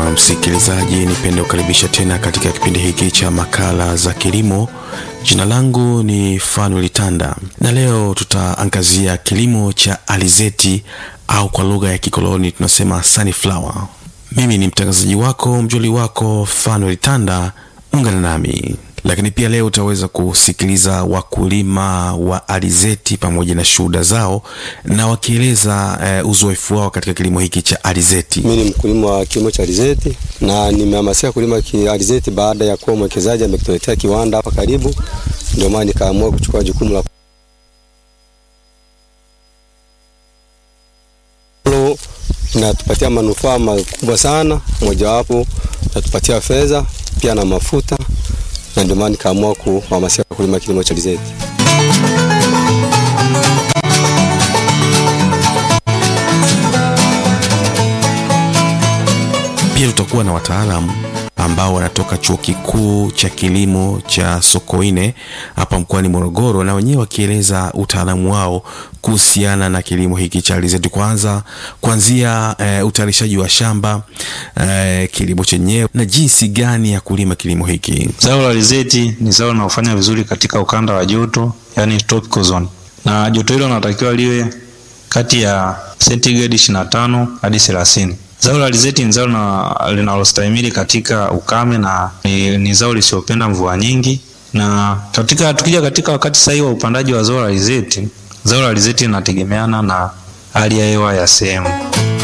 Msikilizaji, nipende kukaribisha tena katika kipindi hiki cha makala za kilimo. Jina langu ni Fanuel Tanda na leo tutaangazia kilimo cha alizeti au kwa lugha ya kikoloni tunasema sunflower. Mimi ni mtangazaji wako mjoli wako Fanuel Tanda, ungana nami lakini pia leo utaweza kusikiliza wakulima wa alizeti pamoja na shuhuda zao na wakieleza uh, uzoefu wao katika kilimo hiki cha alizeti. Mimi ni mkulima wa kilimo cha alizeti na nimehamasika kulima alizeti baada ya kuwa mwekezaji amekuletea kiwanda hapa karibu, ndio maana nikaamua kuchukua jukumu la inatupatia manufaa makubwa sana, mojawapo inatupatia fedha pia na mafuta na ndio maana nikaamua kuhamasisha kulima kilimo cha alizeti. Pia tutakuwa na wataalamu ambao wanatoka chuo kikuu cha kilimo cha Sokoine hapa mkoani Morogoro, na wenyewe wakieleza utaalamu wao kuhusiana na kilimo hiki cha alizeti, kwanza kuanzia e, utayarishaji wa shamba e, kilimo chenyewe na jinsi gani ya kulima kilimo hiki. Zao la alizeti ni zao linalofanya vizuri katika ukanda wa joto, yani tropical zone, na joto hilo linatakiwa liwe kati ya sentigredi 25 hadi 30. Zao la alizeti ni zao linalostahimili katika ukame na ni, ni zao lisiopenda mvua nyingi. Na katika tukija katika wakati sahihi wa upandaji wa zao la alizeti, zao la alizeti linategemeana na hali ya hewa ya sehemu.